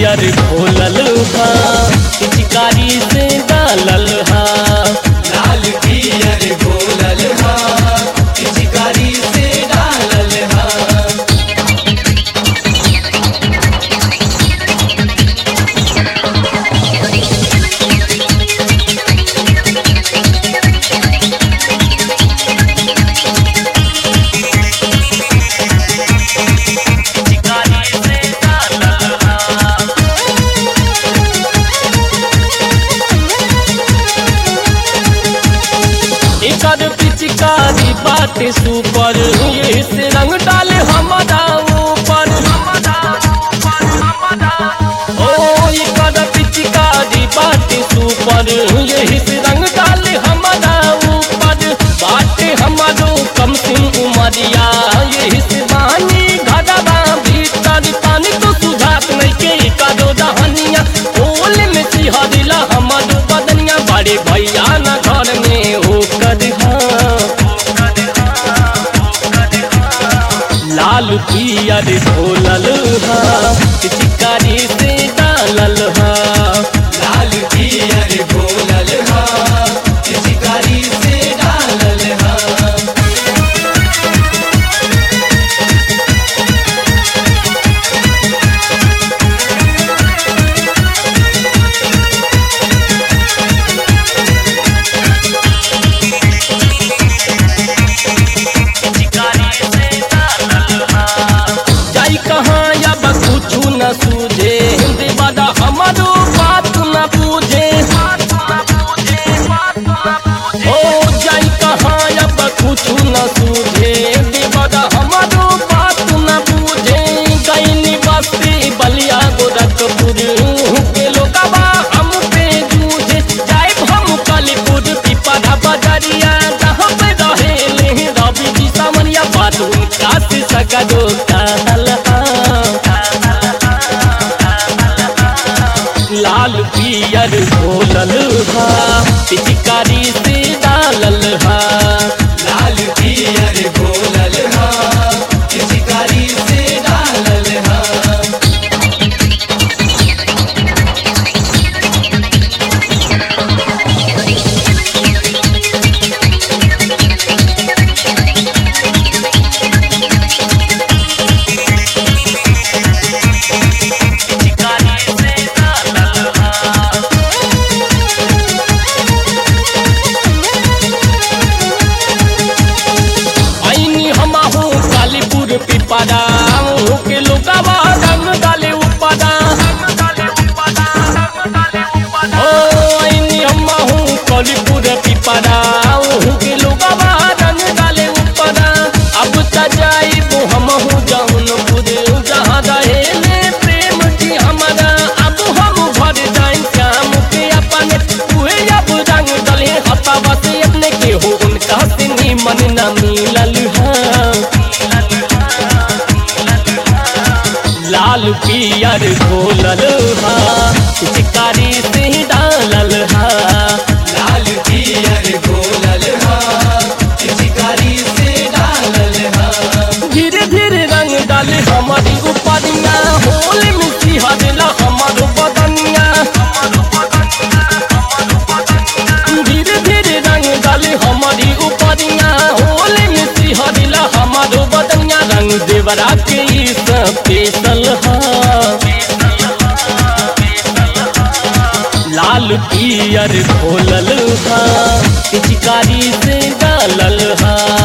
पियर खोलल हा पिचकारी से डालल हा लाल पियर घोलल हा पिचकारी से डालल हा पिचकारी से डालल हा एकर पिचकारी बाटे सुपर ये से रंग डाले हमारा ऊपर ओ एकर पिचकारी बाटे सुपर ये से रंग डाले हमारा ऊपर बाटे हमारो कम सिंह उमरिया ये से बानी घरवा भीतर पानी तो सुझात नहीं के करो दहनिया ओल में सिहरिला हमर बदनिया बड़े भैया न घर में हो कर लाल पियर ढोलल हा चिकारी से डालल हा लाल पियर घोलल हा पिचकारी से डालल हा जाई कहाँ अब कुछ न सूझे हिंदी बड़ा हमारो बात न पूछे ओ जाई कहाँ अब कुछ न सूझे हिंदी बड़ा हमारो बात न पूछे गईनी बस्ती बलिया गोरखपुर के लोगवा हम पे जूझे जाए हम कालीपुर पिपरा बजरिया जहाँ पे रहे रवि जी सामनिया बात उनका से सगरो कहल लाल पियर भोलल हा पिचकारी से डालल हा लाल पियर घोलल हा पिचकारी से डालल हा आईनी हमहू कालीपुर पिपरा के लोगवा रंग डाले उपरा ओ आईनी हमहू कालीपुर पिपरा के लोगवा रंग डाले उपरा अब त जाइबो हमहू जौनपुर जहाँ रहेले प्रेम जी हमारा अब हम भर जाए श्याम के अपने उहे अब रंग डले हतावा से अपने के हो उनका से मन न मिलल है लाल पियर घोलल हा चिकारी से डालल हा लाल पियर घोलल हा पिचकारी से डालल हा धीरे धीरे रंग डाले हमारी उपरिया होल मिट्टी हरला हमारो बदनिया धीरे धीरे रंग डाले हमारी उपरिया होल मिट्टी हरला हमारो बदनिया रंग देवरा के ई स्पेशल हा लाल पियर घोलल हा पिचकारी से डालल हा